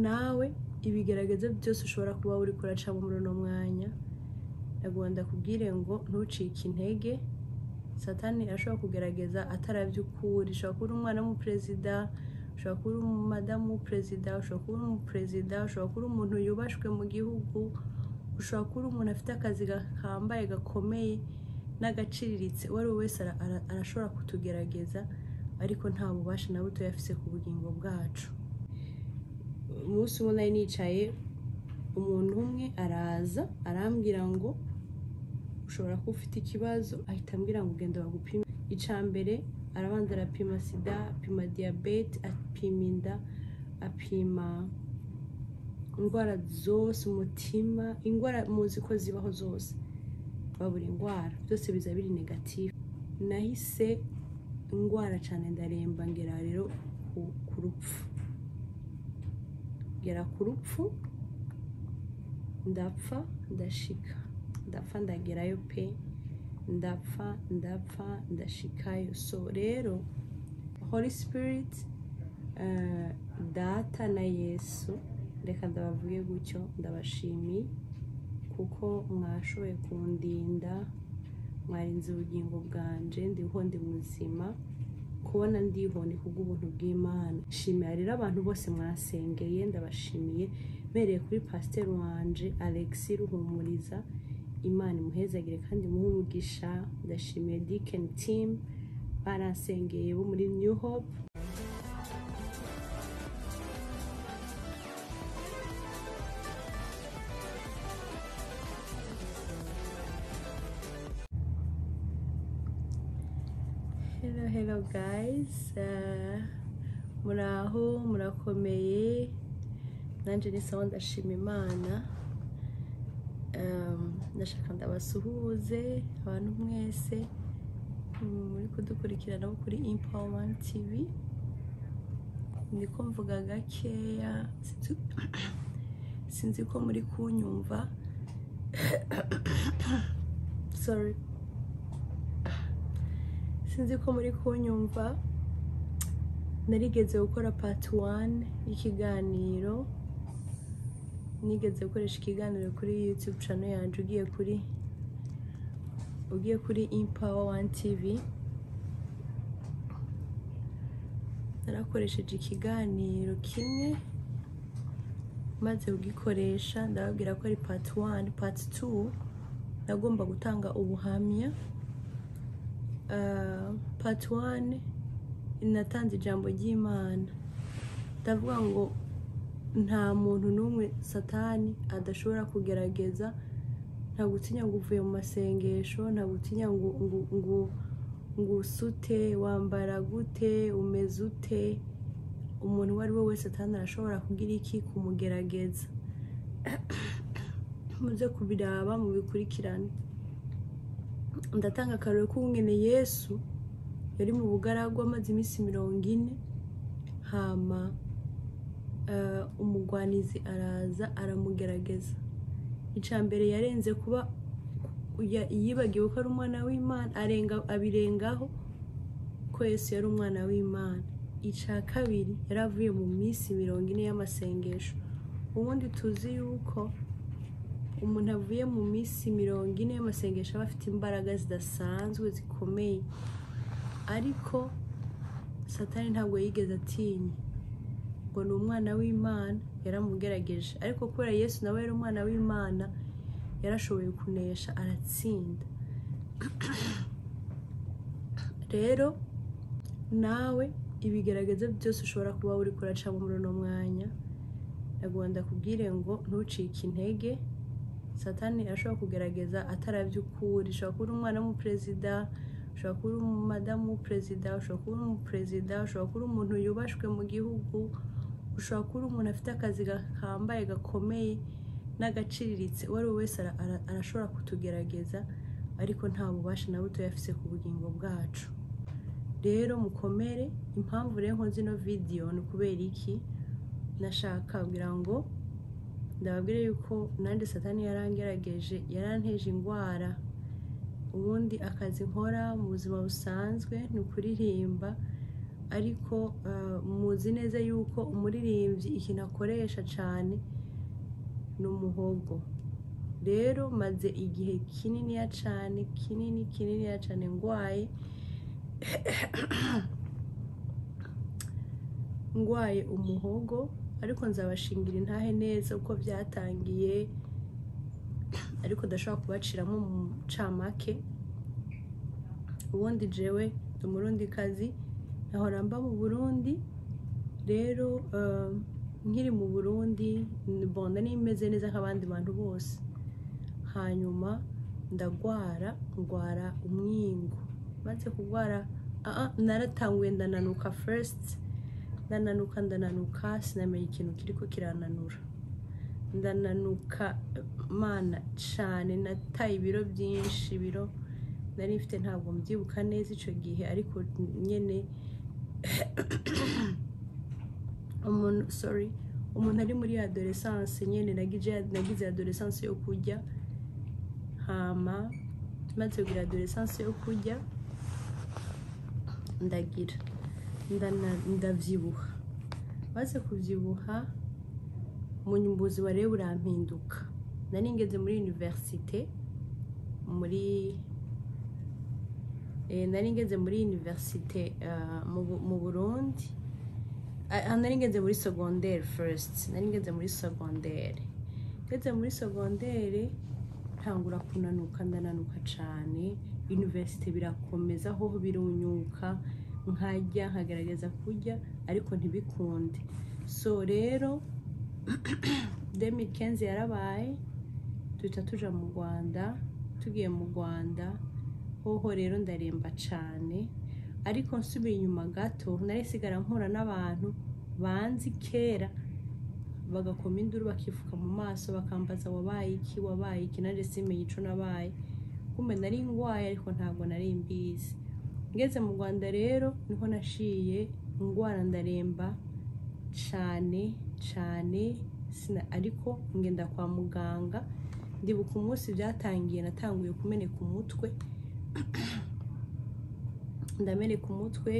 nawe ibigaragaza byose ushobora kuba uri kuracamo muri uno mwanya ntabwo ndakubwire ngo ntucike intege satani ashobora kugaragaza atarabyo ukuri ushobora kuba uri umwana w'umuperezida ushobora kuba uri umadamu w'umuperezida ushobora kuba uri umuperezida ushobora kuba uri umuntu yubashywe mu gihugu ushobora kuba uri umuntu afite akazi gahambaye gakomeye n'agaciriritse uwo ari we wese arashobora kutugerageza ariko nta bubasha na buto afite ku bugingo bwacu umunsi umwe nari nicaye umuntu umwe araza arambwira ngo ushobora kuba ufite ikibazo ahita ambwira ngo ugenda bagupime icya mbere arabanza arapima sida apima diyabete apima inda apima indwara zose umutima indwara muzi ko zibaho zose buri indwara byose biza biri negatifu nahise indwara cyane ndaremba ngera rero ku rupfu ngera ku rupfu ndapfa ndashika ndapfa ndagerayo pe ndapfa ndapfa ndashikayo so rero holy spirit data na yesu reka ndabavuge gutyo ndabashimiye kuko mwashoboye kundinda mwarinze ubugingo bwanje ndiho ndi muzima kubona ndiho ni kubw'ubuntu bw'imana nshimira rero abantu bose mwasengeye ndabashimiye mbereye kuri pasiteri wanje alexi ruhumuriza imana imuhezagire kandi umugisha ndashimiye dikeni timu barasengeye bo muri new hope hello hello guys muraho murakomeye nanjye ni sawa ndashima imana ndashaka ndabasuhuze abantu mwese muri kudukurikirana kuri impawumani tivi niko mvuga gakeya sinzi ko muri kunyumva sorry sinzi ko muri kunyumva narigeze gukora pati wani y'ikiganiro nigeze gukoresha ikiganiro kuri yutube cano yanjye ugiye kuri ugiye kuri impawa wani tivi narakoresheje ikiganiro kimwe maze kugikoresha ndababwira ko ari pati wani pati tu nagomba gutanga ubuhamya pati wani inatanze ijambo ry'imana ndavuga ngo nta muntu n'umwe satani adashobora kugerageza nta gutinya ngo uvuye mu masengesho nta gutinya ngo ngo usute wambara gute umeze ute umuntu uwo ari we wese satani arashobora kugira iki kumugerageza muze kubiraba mubikurikirane ndatanga akarore k'umwene yesu yari mu bugaragwa amaze iminsi mirongo ine hama umugwanizi araza aramugerageza icya mbere yarenze kuba yibagiwe ko ari umwana w'imana abirengaho ko yesu yari umwana w'imana icya kabiri yari avuye mu minsi mirongo ine y'amasengesho ubundi tuzi yuko umuntu avuye mu minsi mirongo ine y'amasengesho aba afite imbaraga zidasanzwe zikomeye ariko satani ntabwo yigeze atinya ngo ni umwana w'imana yaramugerageje ariko kubera yesu nawe yari umwana w'imana yarashoboye kunesha aratsinda rero nawe ibigaragaza byose ushobora kuba uri kuracamo muri uno mwanya ntabwo ndakubwire ngo ntucike intege satani ashobora kugaragaza atarabyo ukuri ushobora kuba uri umwana w'umuperezida ushobora kuba uri umadamu w'umuperezida ushobora kuba uri umuperezida ushobora kuba uri umuntu yubashywe mu gihugu ushobora kuba uri umuntu afite akazi gahambaye gakomeye n'agaciriritse uwo ari we wese arashobora kutugerageza ariko nta bubasha na buto afite ku bugingo bwacu rero mukomere impamvu rero nkoze ino vidiyo ni ukubera iki nashaka kugira ngo ndababwira yuko nanjye satani yarangerageje yaranteje indwara ubundi akazi nkora mu buzima busanzwe ni ukuririmba ariko ah, muzi neza yuko umuririmbyi ikintu akoresha cyane ni umuhogo rero maze igihe kininiya cyane kinini kininiya cyane ndwaye ndwaye umuhogo ariko nzabashingira intahe neza uko byatangiye ariko ndashobora kubaciramo mu camake ubundi jewe ndi umurundi kazi nahora mba mu burundi rero eh, nkiri mu burundi bonda nimeze neza nk'abandi bantu bose hanyuma ndagwara ngwara umwingo maze kugwara aa naratanguye ndananuka first ndananuka ndananuka sinamenya ikintu kiriko kirananura ndananuka eh, mana cane nataye ibiro byinshi ibiro nari mfite ntabwo mbyibuka neza ico gihe ariko nyene umuntu sorry umuntu ari muri adolescence nyene nagize nagize adolescence yo kurya hama maze kugira adolescence yo kurya ndagira ndana- ndabyibuha maze kubyibuha munyumbuzi wareba urampinduka nari ngeze muri universite muri eh, nari ngeze muri universite ah, mu Bu- mu burundi Ah, ah, nari ngeze muri secondaire first nari ngeze muri secondaire ngeze muri secondaire ntangura kunanuka ndananuka cyane universite birakomeza ho birunyuka nkarya nkagaragaza kurya ariko ntibikunde so rero 2015 yarabaye duhita tuja mu rwanda tugiye mu rwanda hoho rero ndaremba cyane ariko nsubira inyuma gato narisigara mpura n'abantu banzi kera bagakoma induru bakifuka mu maso bakambaza wabaye iki wabaye iki nanjye simenya ico nabaye kumbe nari ngwaye ariko ntabwo nari mbizi ngeze mu rwanda rero niho nashiye ingwara ndaremba cane cane sina ariko ngenda kwa muganga ndibuka umunsi byatangiye natanguye kumeneka umutwe ndameneka umutwe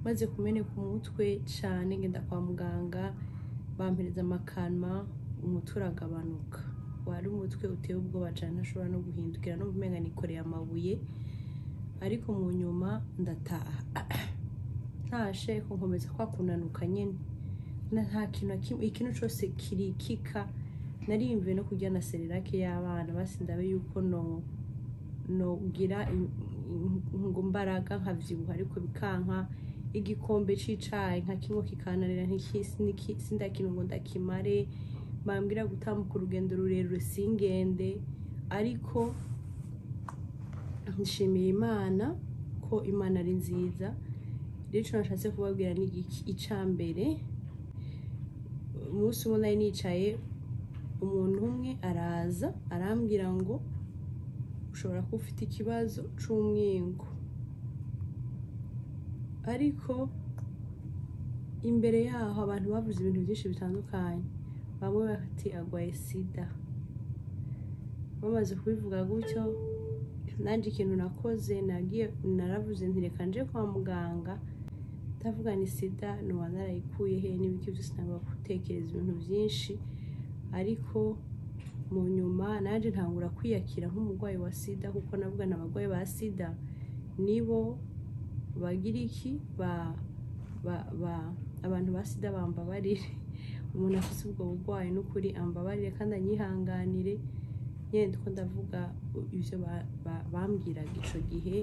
maze kumeneka umutwe cane ngenda kwa muganga bampereza amakanwa umutwe uragabanuka wari umutwe uteye ubwoba cane ashobora no guhindukira no kumenga nikoreye amabuye ariko mu nyuma ndataha ntashe nkomeza kwa kunanuka nyene na nta kintu na kimwe ikintu cose kirikika nariyumviye no kurya na serirake y'abana basi ndabe yuko no nogira ngo mbaraga nkabyibuha ariko bikanka igikombe c'icayi nka kimwe kikananira ntikisi niki- sindakintu ngo ndakimare bambwira gutambuka urugendo rurerure singende ariko nshimira imana ko imana ari nziza rero ico nashatse kubabwira ni iki icambere umunsi umwe nari nicaye umuntu umwe araza arambwira ngo ushobora kuba ufite ikibazo c'umwingo ariko imbere yaho abantu bavuze ibintu byinshi bitandukanye bamwe bati agwaye sida bamaze kubivuga gutyo nanjye ikintu nakoze nagiye naravuze nti reka nje kwa muganga ndavuga ni sida nuba narayikuye he n'ibiki byose ntabwo gutekereza ibintu byinshi ariko mu nyuma nanjye ntangura kwiyakira nk'umurwayi wa sida kuko navuga ni abarwayi ba sida nibo bagira iki ba ba ba abantu ba sida bambabarire umuntu afite ubwo burwayi n'ukuri ambabarire kandi anyihanganire nyine ndiko ndavuga ibyo ba- ba- bambwiraga icyo gihe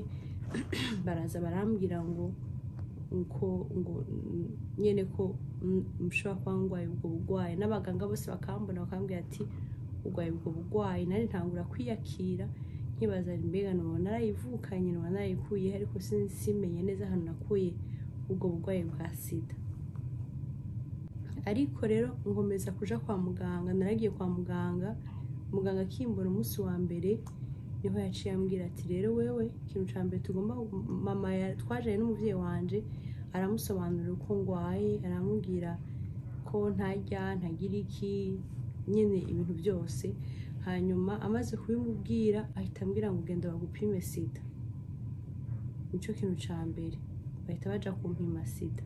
baraza barambwira ngo ngo ngo nyine ko mm, mushobora kuba ndwaye ubwo burwayi n'abaganga bose bakambona bakambwira ati urwaye ubwo burwayi nari ntangura kwiyakira nkibaza mbega nuba narayivukanye nuba narayikuye ariko sin- simenye neza ahantu nakuye ubwo burwayi bwa sida ariko rero nkomeza kuja kwa muganga naragiye kwa muganga muganga akimbura umunsi wa mbere niho yaciye ambwira ati rero wewe ikintu cya mbere tugomba mama ya- twajaye n'umubyeyi wanje aramusobanurira uko ndwaye aramubwira ko ntajya ntagira iki nyine ibintu byose hanyuma amaze kubimubwira ahita ambwira ngo genda bagupime sida nicyo kintu cya mbere bahita baja kumpima sida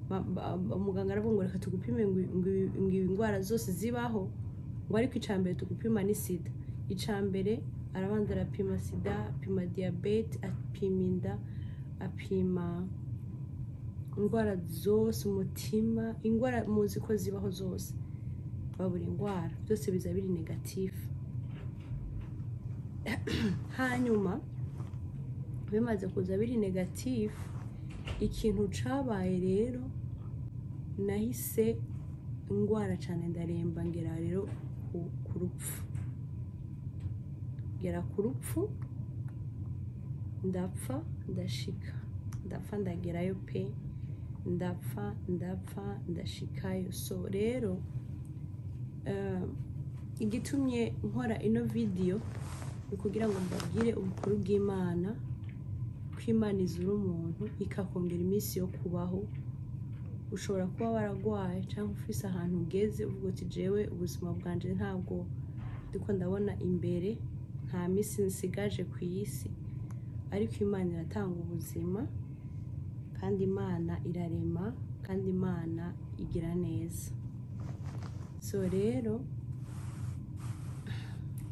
Ba- ba- ba- muganga aravuga ngo reka tugupime ngo ngo- ngo ibi ndwara zose zibaho ngo ariko icya mbere tugupima ni sida icya mbere arabanza arapima sida apima diyabete apima inda apima indwara zose umutima indwara muzi ko zibaho zose babura indwara byose biza biri negatifu hanyuma bimaze kuza biri negatifu ikintu cabaye rero nahise ndwara cyane ndaremba ngera rero ku- ku rupfu ngera ku rupfu ndapfa ndashika ndapfa ndagerayo pe ndapfa ndapfa ndashikayo so rero eh, igitumye nkora ino video ni ukugira ngo mbabwire ubukuru bw'imana ko imana izura umuntu ikakongera iminsi yo kubaho ushobora kuba waragwaye cyangwa ufise ahantu ugeze uvuga uti jewe ubuzima bwanjye ntabwo ndiko ndabona imbere nta minsi nsigaje ku isi ariko imana iratanga ubuzima kandi imana irarema kandi imana igira neza so rero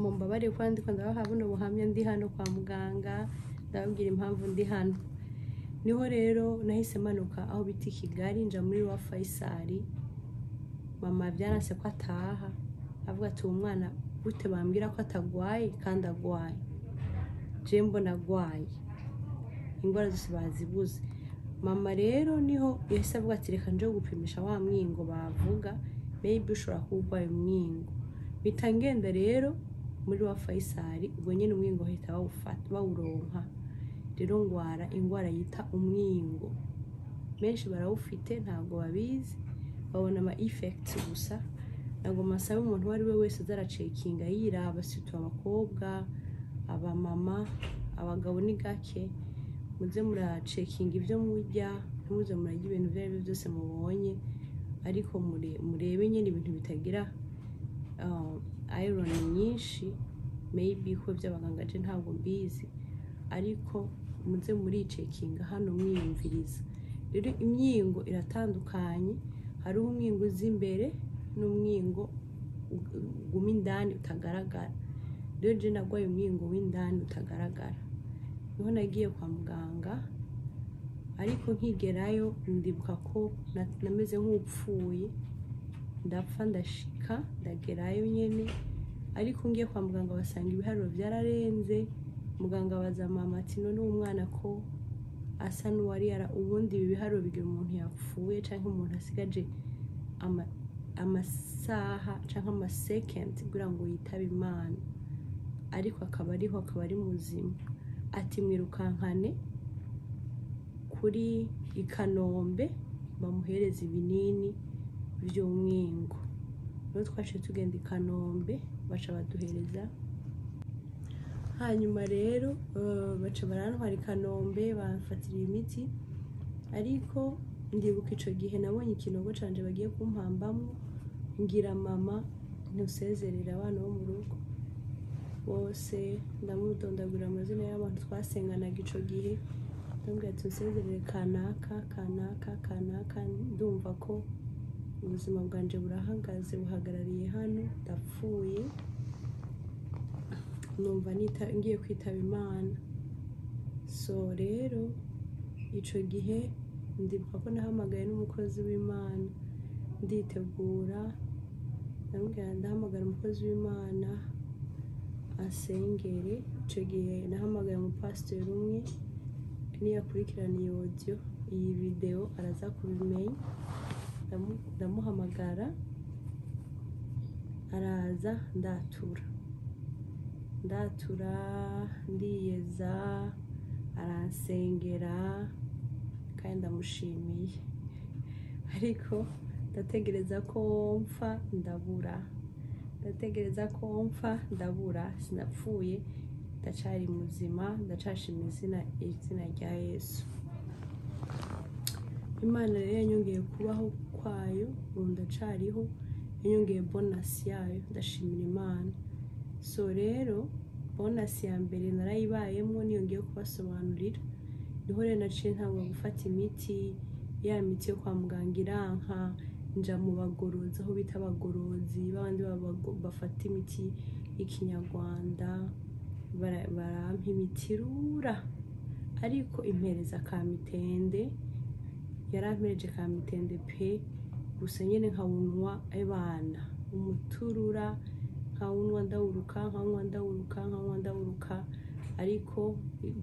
mumbabare kuba ndiko ndabaha buno buhamya ndi hano kwa muganga ndababwira impamvu ndi hano niho rero nahise manuka aho bita i kigali nja muri wa fayisari mama byaranse ko ataha avuga ati uwo mwana gute bambwira ko atagwaye kandi agwaye je mbona agwaye indwara zose bazibuze mama rero niho yahise avuga ati reka nje gupimisha wa mwingo bavuga maybe ushobora kuba urwaye umwingo mpita ngenda rero muri wa fayisari ubwo nyine umwingo bahita bawufata bawuronka rero ngwara indwara yita umwingo benshi barawufite ntabwo babizi babona ama ifekiti gusa ntabwo masaba umuntu uwo ari we wese azaracekinga yiraba situye abakobwa abamama abagabo ni gake muze muracekinga ibyo murya ntimuze murarya ibintu ibyo ari byo byose mubonye ariko mure- murebe nyine ibintu bitagira um, iron nyinshi maybe ko by'abaganga je ntabwo mbizi ariko muze muricekinga hano mwiyumviriza rero imyingo iratandukanye hariho umwingo uza imbere n'umwingo u- guma indani utagaragara rero je nagwaye umwingo w'indani utagaragara niho nagiye kwa muganga ariko nkigerayo ndibuka ko na- nameze nk'upfuye ndapfa ndashika ndagerayo nyine ariko ngiye kwa muganga basanga ibiharuro byararenze muganga abaza mama ati none uwo mwana ko asa n'uwari yara ubundi ibi biharuro bigira umuntu yapfuye cyangwa umuntu asigaje ama- amasaha cyangwa amasekendi kugira ngo yitabe imana ariko akaba ariho akaba ari muzima ati mwirukankane kuri i kanombe bamuhereza ibinini by'umwingo rero twaciye tugenda i kanombe baca baduhereza hanyuma rero eh, baca barantwara i kanombe bamfatira imiti ariko ndibuka icyo gihe nabonye ikinogo canje bagiye kumpambamo ngira mama ntusezerera abana bo mu rugo bose ndamudondagura amazina y'abantu twasenganaga icyo gihe ndamubwira ati usezerere kanaka kanaka kanaka ndumva ko ubuzima bwanjye burahagaze buhagarariye hano ndapfuye numva nita- ngiye kwitaba imana so rero icyo gihe ndibuka ko nahamagaye n'umukozi w'imana nditegura ndamubwira ndahamagara umukozi w'imana asengere icyo gihe nahamagaye umupasiteri umwe niyakurikirana iyo odiyo iyi videwo araza kubimenya ndamu- ndamuhamagara araza ndatura ndatura ndiyeza aransengera kandi ndamushimiye ariko ndategereza ko mfa ndabura ndategereza ko mfa ndabura sinapfuye ndacyari muzima ndacashima izina izina rya yesu imana rero yanyongeye kubaho kwayo ubu ndacariho yanyongeye bonasi yayo ndashimira imana so rero bonasi ya mbere narayibayemo niyo ngiye kubasobanurira ni niho rero naciye ntangwa gufata imiti ya miti yo kwa muganga iranka nja mu bagorozi aho bita abagorozi babandi b'abago- bafata imiti y'ikinyarwanda bara- barampa imiti irura ariko impereza ka mitende yarampereje ka mitende pe gusa nyine nkawunwa abana umuturura nkawunwa ndawuruka nkawunwa ndawuruka nkawunwa ndawuruka ariko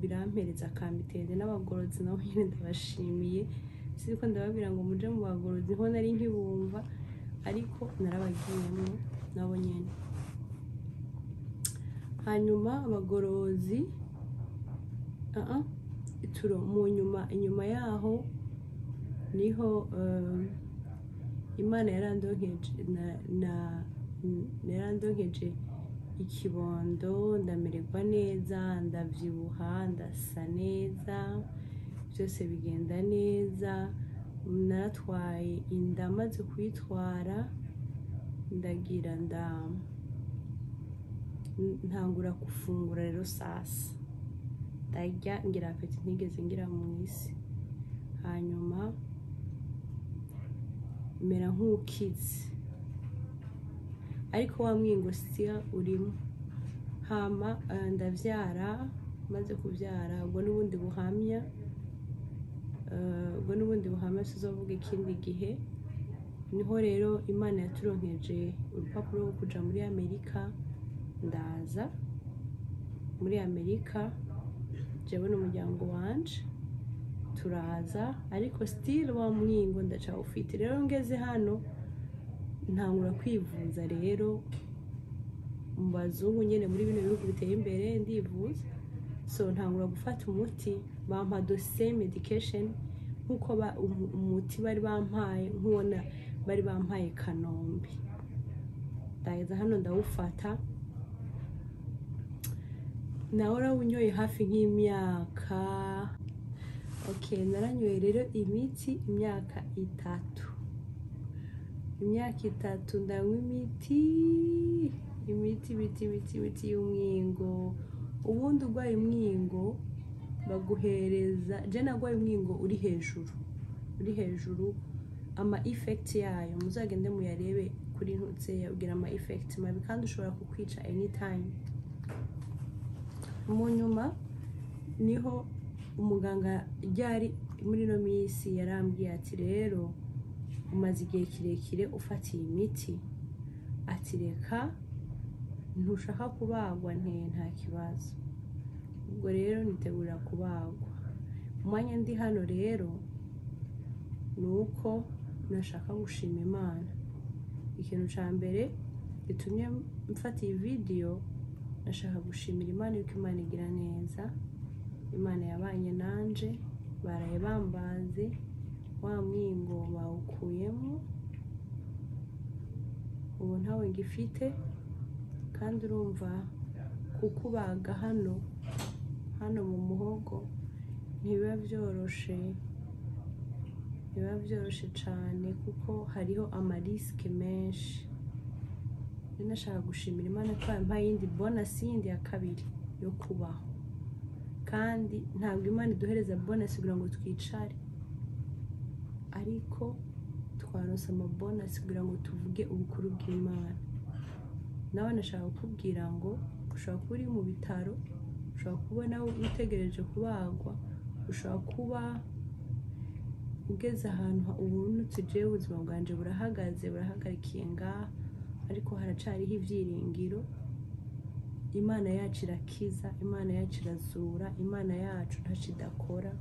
birampereza ka mitende n'abagorozi nabo nyine ndabashimiye siko ndababwira ngo muje mu bagorozi ho nari nkibumva ariko narabagiyemo nabo nyine hanyuma abagorozi aha turo mu nyuma inyuma yaho niho eh, imana yarandonkeje na- na- yarandonkeje ikibondo ndamererwa neza ndabyibuha ndasa neza byose bigenda neza naratwaye inda maze kuyitwara ndagira nda ntangura gufungura rero sasa ndarya ngira apeti ntigeze ngira mu isi hanyuma mera nk'ukize ariko wa mwingo siya urimo hama eh, ndabyara maze kubyara ubwo n'ubundi buhamya eh, ubwo n'ubundi buhamya tuzavuga ikindi gihe niho rero imana yaturonkeje urupapuro rwo kuja muri amerika ndaza muri amerika jewe n'umuryango wanje turaza ariko still wa mwingo ndacawufite rero ngeze hano ntangura kwivuza rero mu bazungu nyine muri bino bihugu biteye imbere ndivuza so ntangura gufata umuti bampa dose medication nk'uko ba- umu- umuti bari bampaye nk'ubona bari bampaye kanombe ndageza hano ndawufata nawe urawunyoye hafi nk'imyaka okay naranyoye rero imiti imyaka itatu imyaka itatu ndanywa imiti imiti imiti imiti imiti y'umwingo ubundi urwaye umwingo baguhereza je narwaye umwingo uri hejuru uri hejuru ama effect yayo muzagende muyarebe kuri ntutse yabwira ama effect mabi kandi ushobora kukwica anytime mu nyuma niho umuganga ryari muri ino minsi yarambwiye ati rero umaze igihe kirekire ufatiye imiti ati reka ntushaka kubagwa nte nta kibazo ubwo rero nitegura kubagwa umwanya ndi hano rero ni uko nashaka gushima imana ikintu cya mbere gitumye mfata iyi vidiyo nashaka gushimira imana yuko imana igira neza imana yabanye nanje baraye bambaze wa mwingo bawukuyemo ubu ntawe ngifite kandi urumva kukubaga hano hano mu muhogo ntibiba byoroshe ntibiba byoroshe cyane kuko hariho amarisike menshi rero nashaka gushimira imana ko yampaye yindi bonasi yindi ya kabiri yo kubaho kandi ntabwo imana iduhereza bonasi kugira ngo twicare ariko twaronse amabonasi kugira ngo tuvuge ubukuru bw'imana nawe nashaka kukubwira ngo ushobora kuba uri mu bitaro ushobora kuba nawe utegereje kubagwa ushobora kuba ugeze ahantu ha- ubu nutujyeho ubuzima bwanjye burahagaze burahagarikiye ngaha ariko haracariho ibyiringiro imana yacu irakiza imana yacu irazura imana yacu ntacyo idakora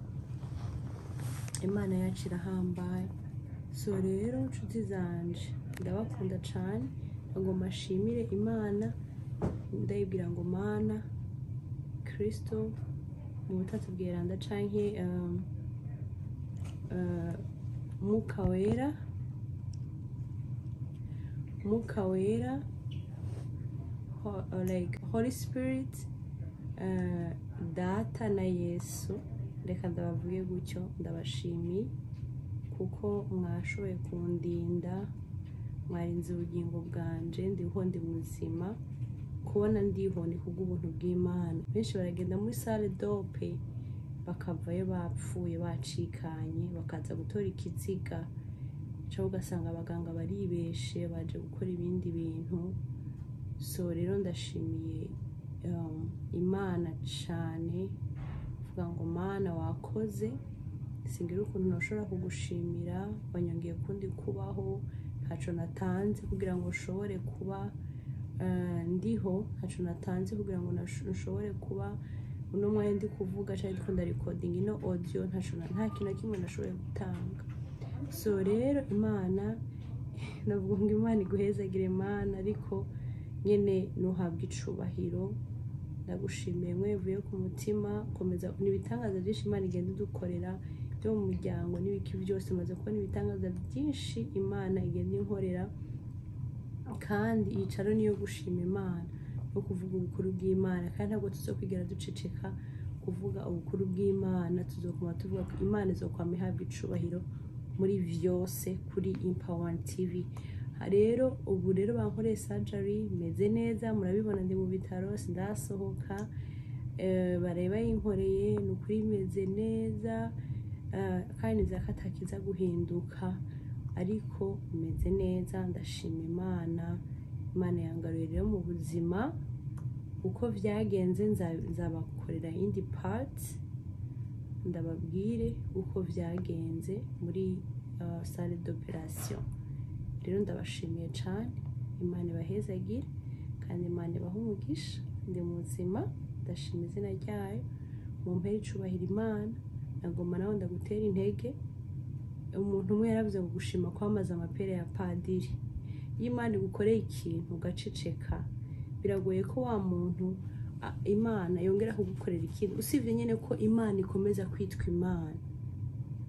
imana yacu irahambaye so rero nshuti zanje ndabakunda cyane ngo mashimire imana ndayibwira ngo mana kirisito mu butatubwira ndacanke umwuka wera umwuka wera ho- like holy spirit eh, data na yesu reka ndabavuge gutyo ndabashimiye kuko mwashoboye kundinda mwarinze ubugingo bwanje ndiho ndi muzima kubona ndiho ni kubw'ubuntu bw'imana benshi baragenda muri sale dope bakavayo bapfuye bacikanye bakaza gutora ikiziga cyangwa ugasanga abaganga baribeshe baje gukora ibindi bintu so rero ndashimiye um, imana cyane kuvuga ngo mana wakoze singira ukuntu nashobora kugushimira wanyongeye kundi kubaho ntacyo natanze kugira ngo nshobore kuba eh, ndiho ntacyo natanze kugira ngo nasho- nshobore kuba uno mwanya ndi kuvuga cyangwa ndi kunda rekodinga ino odiyo ntacyo na- nta kintu na kimwe nashoboye gutanga so rero imana navuga ngo imana iguhezagire imana ariko nyine ntuhabwe icubahiro ndagushimiye mwevuye ku mutima komeza ni ibitangaza byinshi imana igenda idukorera byo mu muryango n'ibiki byose umaze kubona ibitangaza byinshi imana igenda inkorera kandi iyicaro niyo gushima imana no kuvuga ubukuru bw'imana kandi ntabwo tuzokwigera duceceka kuvuga ubukuru bw'imana tuzokuma tuvuga ko imana izokwama ihabwa icubahiro muri byose kuri impawa tv Ha rero ubu rero bankoreye sajari meze neza murabibona ndi mu bitaro sindasohoka Eh, bareba yinkoreye ni ukuri meze neza Eh, kandi nizera ko atakiza guhinduka ariko meze neza ndashima imana imana yangaruye rero mu buzima uko byagenze nza- nzabakorera indi pati ndababwire uko byagenze muri uh, sale d'operation rero ndabashimiye cyane imana ibahezagire kandi imana ibaha umugisha ndi muzima ndashima izina ryayo mu mpera icubahira imana nagomba nawe ndagutera intege umuntu umwe yaravuze ngo gushima kwamaze amapera ya padiri iyo imana igukoreye ikintu ugaceceka biragoye ko wa muntu a- imana yongera kugukorera ikintu usibye nyine ko imana ikomeza kwitwa imana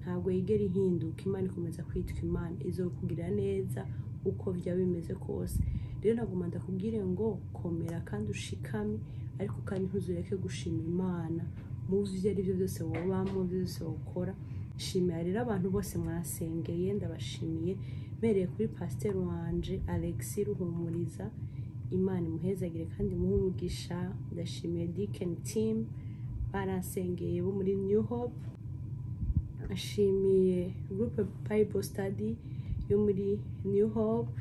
ntabwo yigera ihinduka imana ikomeza kwitwa imana izokugirira neza uko byaba bimeze kose rero nagomba ndakubwire ngo komera kandi ushikame ariko kandi ntuzureke gushima imana mu byo ari byo byose woba mu byo byose wokora shimira rero abantu bose mwasengeye ndabashimiye mbereye kuri pasiteri wanje alexi ruhumuriza imana imuhezagire kandi imuhe umugisha ndashimiye dikeni timu baransengeye bo muri new hope ashimiye gurupe Bible study yo muri new hope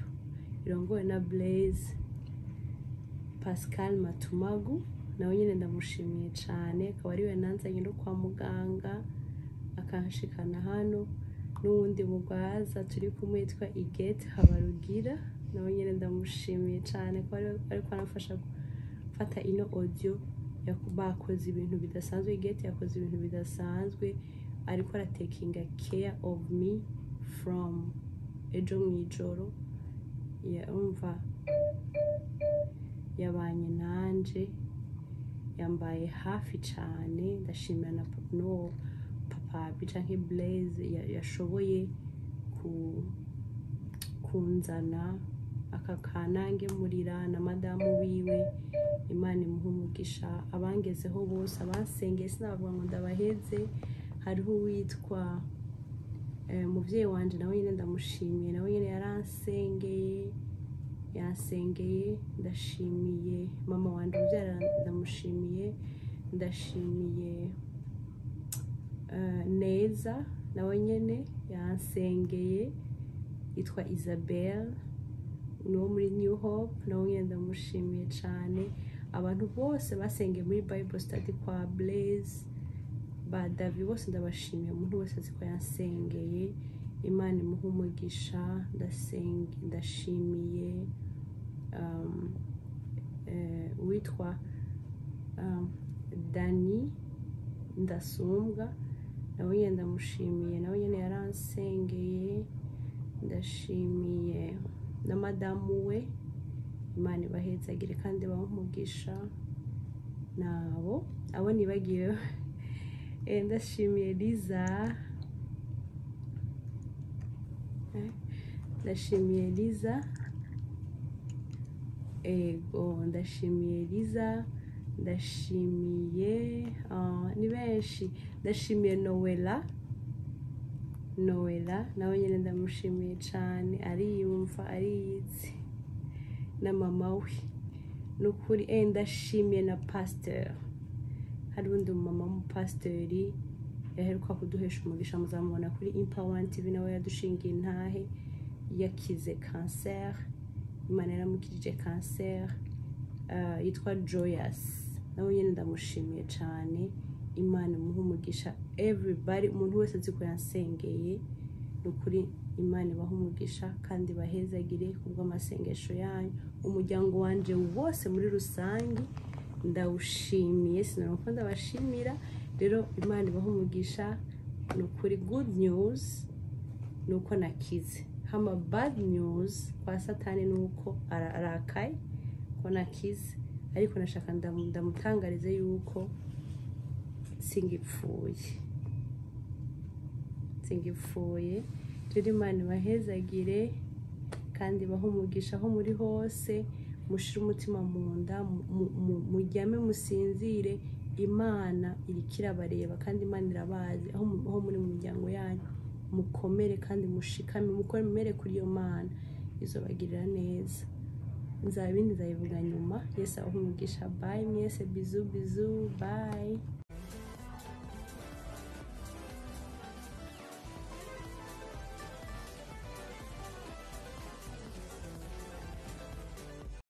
irongowe na blaze pascal matumagu nawe nyine ndamushimiye cyane akaba ariwe nanzanye no kwa muganga akanshikana hano n'uwundi mugwaza turi kumwe yitwa igete habarugira nawe nyine ndamushimiye cyane ko ari ariko anamfasha gufata ino audio yaku- bakoze ibintu bidasanzwe igete yakoze ibintu bidasanzwe ariko aratekinga care of me from ejo mu ijoro yumva yabanye nanje yambaye hafi cyane ndashimira na papa n'uwo papa canke blaze ya- yashoboye ku kunzana akakanange murira na madamu wiwe imana imuha umugisha abangezeho bose abansengeye sinabavuga ngo ndabaheze hariho uwitwa eh, umubyeyi wanje nawe nyine ndamushimiye nawe nyine yaransengeye yansengeye ndashimiye mama wanje ubyara ndamushimiye ndashimiye eh, neza nawe nyine yansengeye yitwa isabel ni uwo muri new hope nawe nyine ndamushimiye cyane abantu bose basengeye muri bible study kwa blaze ba davi bose ndabashimiye umuntu wese azi ko yansengeye imana imuha umugisha ndasenge ndashimiye um, eh, uwitwa um, dani ndasumbwa nawe nyine ndamushimiye nawe nyine yaransengeye ndashimiye na madamu we imana ibahetsagire kandi bamugisha nabo abo nibagiwe Eh, ndashimiye liza Eh, ndashimiye liza ego ndashimiye liza ndashimiye ah, ni benshi ndashimiye nowela nowela nawe nyine ndamushimiye cyane ariyumva ariyizi na mama we ni ukuri eh, ndashimiye na pasiteri hari undi mama w'umupasiteri yaheruka kuduhesha umugisha muzamubona kuri impawa TV nawe yadushingiye intahe yakize kanseri imana yaramukirije kanseri Ah, yitwa joyous nawe nyine ndamushimiye cyane imana imuha umugisha everybody umuntu wese azi ko yansengeye ni ukuri imana ibaha umugisha kandi bahezagire ku bw'amasengesho yanyu umuryango wanjye wose muri rusange ndawushimiye sinabona uko ndabashimira rero imana ibaha umugisha ni ukuri good news ni uko nakize hama bad news kwa satani ni uko ara- arakaye ko nakize ariko nashaka ndamu- ndamutangarize yuko singipfuye singipfuye rero imana ibahezagire kandi ibahe umugisha aho muri hose mushire umutima mu nda mu- mu- mu- muryame musinzire imana iriko irabareba kandi imana irabazi aho mu- aho muri mu miryango yanyu mukomere kandi mushikame mukomere kuri iyo mana izobagirira neza nzaba ibindi nzabivuga nyuma yesu abahe umugisha bayi mwese bizu bizu bayi